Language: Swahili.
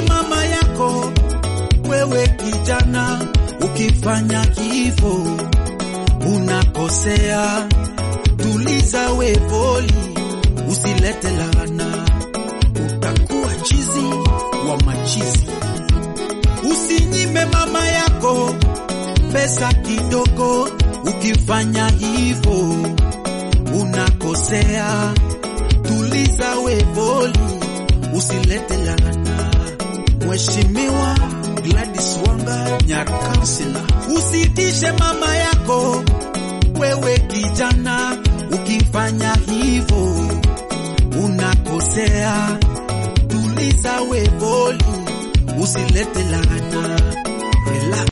mama yako wewe kijana, ukifanya hivyo unakosea. Tuliza we poli, usilete laana, utakuwa chizi wa machizi. Usinyime mama yako pesa kidogo, ukifanya hivyo unakosea. Tuliza we poli, usilete laana. Mheshimiwa Gladys Wanga Nyarkansila, usitishe mama yako wewe kijana, ukifanya hivyo unakosea. Tuliza we poli, usilete laana. Relax.